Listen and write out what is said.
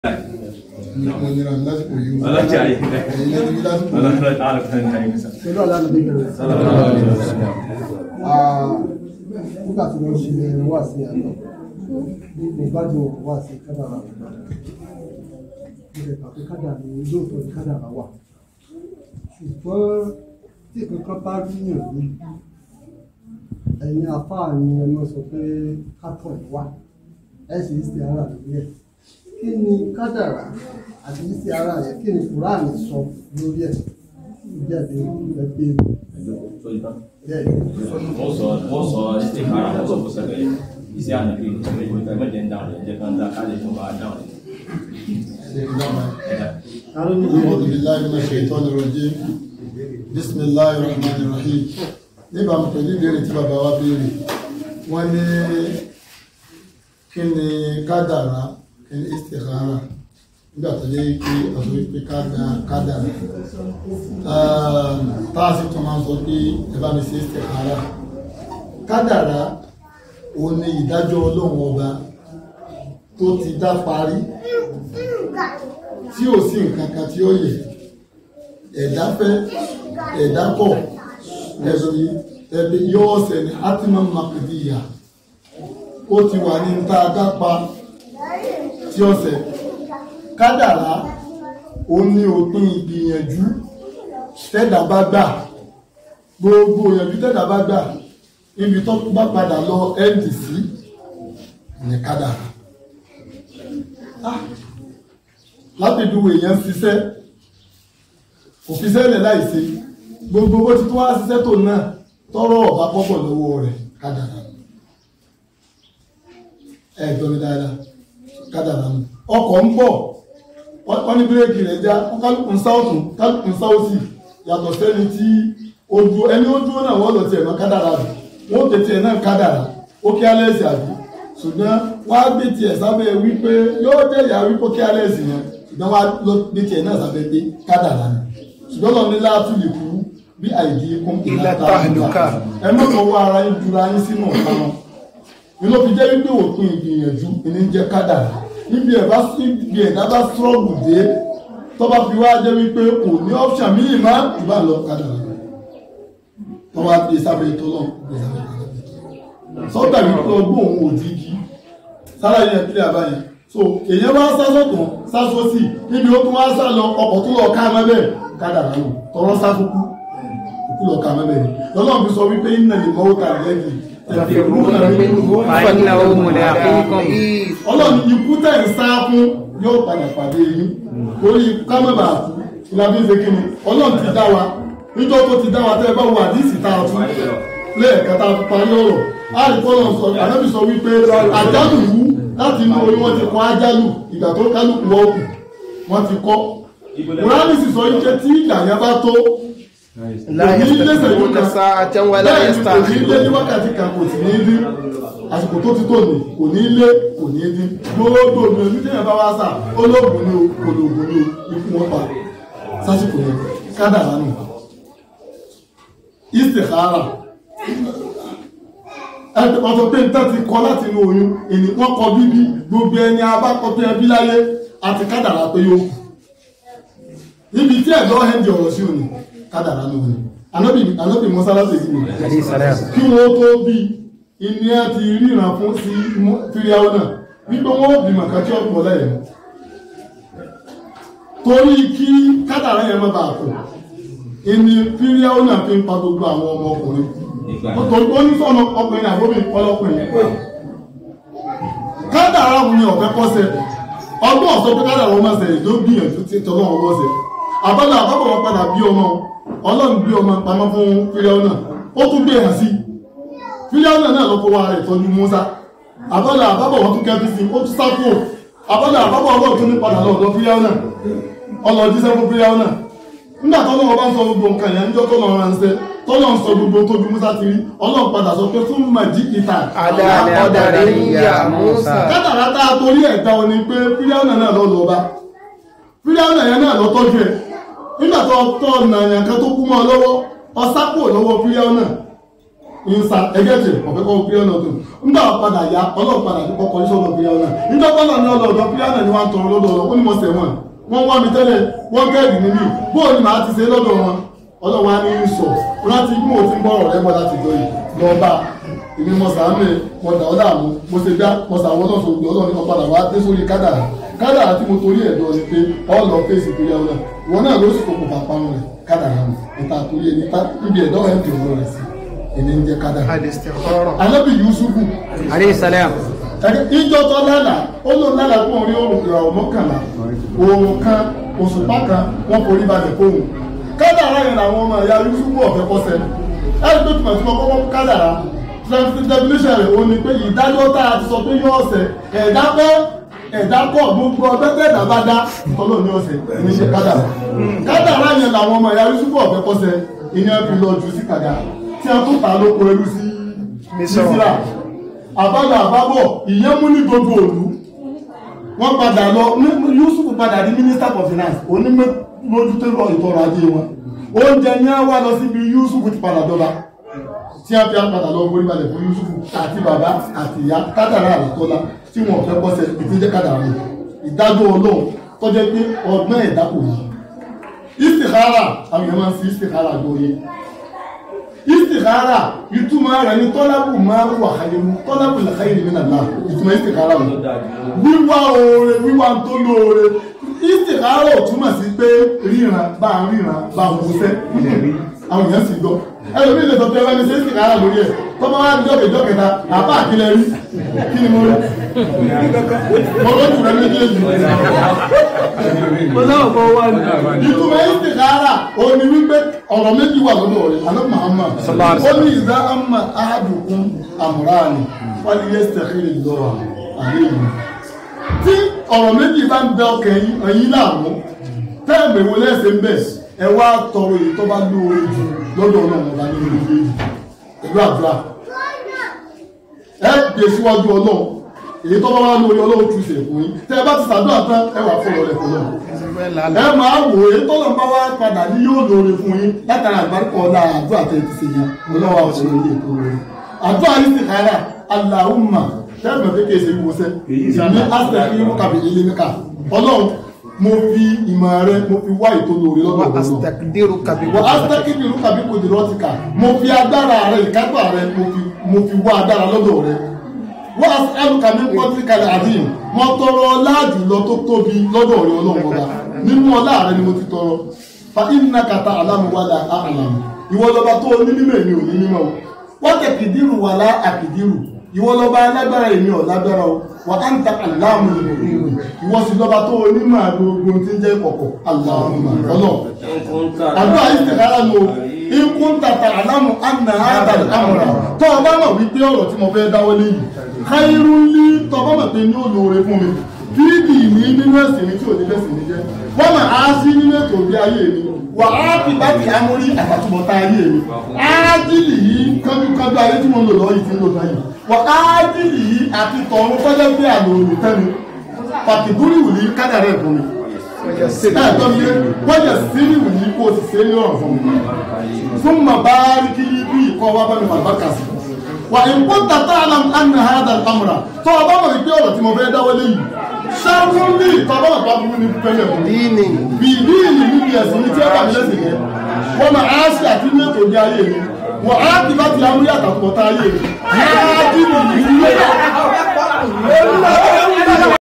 mo nira lásìkò yìí o ọlọ́jà yìí ẹ̀yin lẹ́nu bí lásìkò yìí. ọlọ́jà alùpùpù ní ayé sá. pẹ̀lú àlànà bíbélì nígbà tí wọ́n ṣe wá sí àná mo gbádùn wá sí kádàrà mo lè gbà pé kádàrà ni lóòótọ́ ni kádàrà wà ṣùgbọ́n tí kankan bá rí yàn ní ẹ̀yin afáà ni ẹ máa sọ pé kátọ̀ wà ẹ sì ń ṣe ara lórí ẹ̀ kí ni kádàrà àti ṣíṣe ara rẹ̀ kí ni kùránì sọ lórí ẹ̀ ìjẹ́bi ẹ̀ bẹ́ẹ̀ bẹ́ẹ̀ wọ́n sọ wọ́n sọ ṣe kára wọ́n sọ fún sẹ́gbẹ̀ẹ́ iṣẹ́ ànàbí ìṣẹ̀lẹ̀ ìwé ìfẹ́ mẹ́jẹ̀ ń dáhùn rẹ̀ jẹ́ kan dá káàlẹ̀ fún wa dáhùn rẹ̀. أعوذ بالله من الشيطان الرجيم بسم الله الرحمن الرحيم níbàámu pẹ̀lú ìbéèrè tí bàbá wa béèrè wọ́n ní kí ni kádàrá kí ni istikhara nígbà tó lé pé ọ̀sọ̀ wípé kádàrá tá a sì tún máa ń sọ pé ẹ bá mi ṣe istikhara kádàrá òun ni ìdájọ́ ọlọ́run ọba tó ti dá parí tí ò sí nǹkan kan tí ó yẹ ẹ̀dá fẹ́ ẹ̀dá kọ̀ ẹ̀sùn yìí ẹ̀bí yóò ṣẹ̀ ní átìmọ̀ makidíyà ó ti wà ní ta dápa tí ó ṣẹ̀ kádàrá ó ní òpin ìgbìyànjú tẹ́dà bá gbà gbogbo ìyànjú tẹ́dà bá gbà níbi tó bá padà lọ ndc ní kádàrá lápèjúwe èèyàn ṣiṣẹ́ kò fi sẹ́lẹ̀ láìsí gbogbo owó tí tó wá ṣiṣẹ́ tó náà tọrọ ọba pọ́pọ̀ lọ́wọ́ rẹ̀ kádàrà ẹ gbọ́ mi dáadáa kádàrà mu ọkọ̀ ń bọ̀ wọ́n ní bírèkì rẹ̀ já kálukú ń sá ọ̀tún kálukú ń sá òsì yàtọ̀ sẹ́ni tí ó dúró ẹni ó dúró náà wọ́n lọ tiẹ̀ mọ́ kádàrà rẹ̀ wọ́n tètè náà kádàrà ó kí alẹ́ ẹ̀sì àbí ṣùgbọ́n wọ́n á gbé tiẹ̀ sábẹ́ wípé yóò jẹ́ ìyá wípé kí alẹ́ ẹ̀sì yẹn ṣùgbọ́n wọ́n á lọ gbé tiẹ̀ náà sábẹ́ pé kádàrà ni ṣùgbọ́n lọ ní láàtú lè kú bí àìdí kún Ila tahluka. ẹ má fọwọ́ ara yín jura yín sínú ọ̀tá wọn inú fi jẹ́ wípé òpin ìgbìyànjú ìní jẹ́ kádàrà níbi ẹ̀ bá ibi ẹ̀dá bá sọ́ọ̀gù dé tó bá fi wá jẹ́ wípé kò ní ọ́pṣà míì má ìbá lọ kádàrà tó bá gbé sábẹ́ ètò náà gbé sábẹ́ ètò náà sọ́tà wípé ọgbọ́n òun ò dígí sára yẹn kílẹ̀ àbáyẹn so èyàn bá sá sọ́tún sá sósì níbi ó tún wá sá lọ ọkọ̀ tó lọ ká mẹ́bẹ̀ kádàrà nù tọrọ sá fúkú òkú lọ ká mẹ́bẹ̀ ni lọ́lọ́run fi sọ wípé iná lè mọ́wó ta lẹ́yìn فإنه ملاقيكم ọlọ́run ikú tẹ̀ ń sá fún yóò padà pàdé yín lórí kámẹ́bà àkú ìlàbí ń ṣe kí ni ọlọ́run ti dá wa níjọ́ tó ti dá wa tẹ́ ẹ bá wo àdísì tá a tún lẹ́ẹ̀kan tá a fi parí ọ̀rọ̀ àríkọ́lọ̀ sọ ànábì sọ wípé àjálù wú láti inú orí wọn ti kọ́ àjálù ìgbà tó kálukú wọ́ọ̀kù wọ́n ti kọ́ kùránì sì sọ wípé tí ìgbà yẹn bá tó لا يستقبلون ساعة ولا bẹ́ẹ̀ ni kò ní lé ní يستأخرون wákàtí kan kò sì ní dín àsìkò tó ti tó ní kò ní lé kò ní dín gbogbo ògùn èmi tí yẹn bá wá sà olóògùn ni o kò lóògùn ni o ikú wọn pa sásìkò yẹn kádàrá nù istikhara ẹgbẹ́ ọ̀sọ̀ pé nǹkan ti kọ láti inú oyún ènì wọ́n kọ bíbí gbogbo ẹni abákọ tó ẹbí láyé àti kádàrá pé yóò kù níbi tí ẹ̀dọ́ ẹ̀ndì ọ̀rọ̀ sí òní kádàrá nù ní anábì anábì mọ́sálásì sí ni عليه السلام kí wọ́n tó bí iní ẹ ti ríran fún sí fíríáwó náà wípé wọ́n bí màkà tí ọ̀pọ̀ lẹ́yìn torí kí kádàrá yẹn má bàa kù ìní fíríáwó náà fi ń pa gbogbo àwọn ọmọ ọkùnrin torí ó ní sọ́nà ọkùnrin àbómi ọlọ́kùnrin kádàrá òun ni ọ̀fẹ́ kọ́sẹ̀ ọgbọ́n ọ̀sọ́ pé kádàrá wọn máa ṣẹlẹ̀ ló gbìyànjú tí tọ́lọ́ wọn wọ́sẹ̀ àbálà àbábọ̀ wọn padà bí ọmọ ọlọ́run bí ọmọ pamọ́ fún fíríáwó náà ó tún gbé hàn sí fíríáwó náà ló kó wa rẹ̀ tọ́jú Mùsá àbálà àbábọ̀ wọn tún kẹ́fí sí ó tún sá kúrò àbálà àbábọ̀ ọlọ́run tún ní padà lọ́dọ̀ fíríáwó náà ọlọ́ jíṣẹ́ fún fíríáwó náà nígbà tọ́lọ́ wọn bá ń sọ gbogbo nǹkan yẹn níjọ́ tọ́lọ́ ránṣẹ́ tọ́lọ́ ń sọ gbogbo tójú Mùsá ti rí ọlọ́run padà sọ pé fún màjí ìta على قدر يا موسى kátàrà tá a torí ẹ̀ dá ọ ni pé fíríáwó náà lọ lọ bá fíríáwó náà yẹn náà lọ tọ́jú ẹ̀ nígbà tó tọ́ ọ̀nà yẹn kan tó kú mọ́ ọ lọ́wọ́ ọ̀sápò lọ́wọ́ fíríáwó náà nsa ẹgẹ́ tẹ̀ ọ̀fẹ́ kọ́ píríọ̀nù tó nígbà padà ya ọlọ́run padà ní kọ́kọ́ iṣẹ́ ọ̀dọ̀ píríọ̀nù náà nígbà padà ní ọlọ́dọ̀ píríọ̀nù ni wọ́n ń tọrọ lọ́dọ̀ ọ̀rọ̀ ó ní mo sẹ̀ wọ́n wọ́n wá mi tẹ́lẹ̀ wọ́n gẹ́ẹ̀dì níbí bóò ni màá ti ṣe lọ́dọ̀ wọn ọlọ́run á ní í sọ láti bí mo ti ń bọ̀rọ̀ rẹ bọ́ láti jọ yìí lọ́ba èmi mo sàánú ẹ mo dà ọ́ dààmú mo ṣe dá mo sàwọn náà sọ̀rọ̀ ọlọ́run nípa padà wá dé sórí kádàrà kádàrà tí mo torí ẹ̀dọ́ ni pé ọ̀lọ́ fèsì píríọ̀nù náà ìwọ náà ló sì kókò pàpánu rẹ̀ kádàrà mi ìta torí ẹni níbi ẹ̀dọ́ ẹ̀ ń tẹ̀ ọ̀rọ̀ rẹ̀ sí ẹni ń jẹ́ kádàrà. Al-istikhara. alábì yusufu Alayhi salam. ìjọ tó lálà ó lò lálà fún orí oòrùn ìràwọ̀ mọ́kànlá oòrùn kan òṣùpá kan wọ́n forí balẹ̀ fóun kádàrá yẹn làwọn ọmọ ìyá yusufu ọ̀fẹ́ kọ́sẹ́ ẹni tó túmọ̀ tí wọ́n kọ́kọ́ kádàrá definition rẹ̀ ó ní pé ìdájọ́ tá a ti sọ pé yóò ọ̀sẹ̀ ẹ̀dá kọ́ ẹ̀dá kọ́ gbogbo ọgbẹ́ tẹ̀dá bá dá tọ́lọ́ ní ọ̀sẹ̀ ní ṣe kádàrá kádàrá yẹn làwọn ọmọ ìyá yusufu ọ̀fẹ́ kọ́sẹ́ ìyẹn fi lọ jù sí kàdá tí a tún ta lóko ẹrú sí Mísírà. mísírà àbálọ àbábọ̀ ìyẹn mú ní gbogbo òlu wọ́n padà lọ ní- Yusuf padà di minister for finance onímọ̀lójútó lọ ìtọ́rọ̀ ajé wọn oúnjẹ ní wá lọ síbi Yusuf ti padà dọ́ba tí a fi padà lọ borí balẹ̀ fún Yusuf àti bàbá àti ìyá kádàrá àlàtọ́lá tí wọn fẹ́ kọ́sẹ̀ ìtújẹ́ kádàrá rẹ̀ ìdájọ́ ọlọ́run tó jẹ́ pé ọgbọ́n ẹ̀dá kò yí istikhara àwọn èèyàn máa ń fi istikhara gbóyè istikhara ìtumọ̀ rẹ̀ ní tọ́lábù máa wà khayru tọ́lábù lẹ́kàyèrè nínú àlá ìtumọ̀ istikhara rẹ̀ wíwá oore wíwá tó lóore istikhara ò túmọ̀ sí pé ríran bá ń ríran bá ń wúṣẹ́ àwọn èèyàn sì gbọ́ ẹlòmíì lè sọ pé ẹlẹ́ni ṣe istikhara lórí ẹ̀ tó bá wá jọ́kẹ̀ jọ́kẹta àbá àkílẹ̀ rí kí ni mo rí mo lójú rẹ̀ méjèèjì ìtumọ̀ istikhara ó ní wípé ọ̀rọ̀ méjì wà lọ́dọ̀ rẹ̀ alẹ́ Muhammad Sallallahu alaihi ó ní ìdá amma ahadukum amrani wálé yẹ sẹ́kìrì lọ́wọ́ àléyìn tí ọ̀rọ̀ méjì bá ń bẹ ọkẹ̀ ẹ̀yìn láàmú tẹ́ẹ̀mẹ̀ wo lẹ́sẹ̀ ń bẹ̀ ẹ wá tọrọ èyí tó bá lóore jù lọ́dọ̀ náà ọba ní ìlú méjì pẹ̀lú àdúrà ẹ gbé síwájú ọlọ́run èyí tó bá wá lórí ọlọ́run tún ṣe fún yín tẹ́ ẹ bá ti ṣàdúrà tán ẹ wà fọlọ́ rẹ̀ fọlọ́ ẹ máa wò é tọ́lọ̀ bá wá padà ní yóò lóore fún yín látara àgbáríkọ ọ̀la àdúrà tẹ́ ti ṣe yẹn ọlọ́wà ọ̀ṣun ilé ètò rẹ̀ àdúrà yìí sì kára aláhùnmá tẹ́ẹ̀mọ̀ pé kí èsè wíwọ́sẹ́ ìní àṣẹ irú kàbí ilé mẹ́ka ọlọ́run mo fi ìmọ̀ rẹ mo fi wá ètò lóore lọ́dọ̀ Wa ọlọ́run astaqdiruka bi wọ́n asẹ́kìdì ìlú kàbí kò dìrọ́ ti kà mo fi agbára rẹ ìkápá rẹ mo fi mo fi wá agbára lọ́dọ̀ rẹ wọ́n asẹ́kìdì kàbí pọ́tí kalẹ̀ àdìm mo tọrọ láàjù lọ tó tóbi lọ́dọ̀ rẹ ọlọ́run ọba nínú ọlá rẹ ni mo ti tọrọ fa iná kata alámúwádà àlàmù ìwọ lọba tó ní mímọ̀ èmi ò ní mímọ̀ o wọ́n tẹ̀ kìdírù wà lá àkìdírù ìwọ lọba alágbára èmi ò lágbára o wà á ń ta aláàmù ìlú ìwọ sì lọba tó onímọ̀ gbogbo tí ń jẹ́ kọ̀kọ̀ aláàmù ọlọ́run àdúrà ìsìnkára ló ikú ń tàtà àlámù àná àtàlẹ̀ àmúra tó o bá mọ̀ wípé ọ̀rọ̀ tí mo fẹ́ dáwọ́ léyìí káyírú ní tó o bá mọ̀ pé ní ó lóore fún mi fídì ní nínú ẹ̀sìn ní tí ò ní lẹ́sìn ní jẹ́ wọ́n mà á sí nínú ètò bí ayé mi wà á fi bá ti amórí àtàtúbọ̀tá ayé mi ájílì yìí kánjúkánjú ayé tí mo ń lò lọ́wọ́ yìí ti ń lò báyìí wà ájílì yìí àti tọ̀run tọ́jọ́ pé àlò òní tẹ́nu pàtìkúrì wù ní kádàrẹ́ fún mi ẹ̀tọ́ mi wọ́n yẹ sírí wù ní kó o sì ṣe é ní ọ̀rọ̀ fún mi fún màbárí kí bí ìkọ́ wa bá mi màbá kà sí wà ìkó tata alam anna hada amra tó o bá mọ̀ wípé ọ̀rọ̀ tí mo fẹ́ dáwọ́ léyìí ṣáàrùn ní ìtọ́lọ́ ọ̀pá burú ní pẹ́lẹ̀ fún mi dini bí ìlú ìlú níbi ẹ̀sìn ní tí ó bá mi lẹ́sìn yẹn wọ́n máa á sí àti ní ètò ìdí ayé mi wọ́n á ti bá ti amúrí àtàkùn ọ̀tá ayé mi á ti nìyí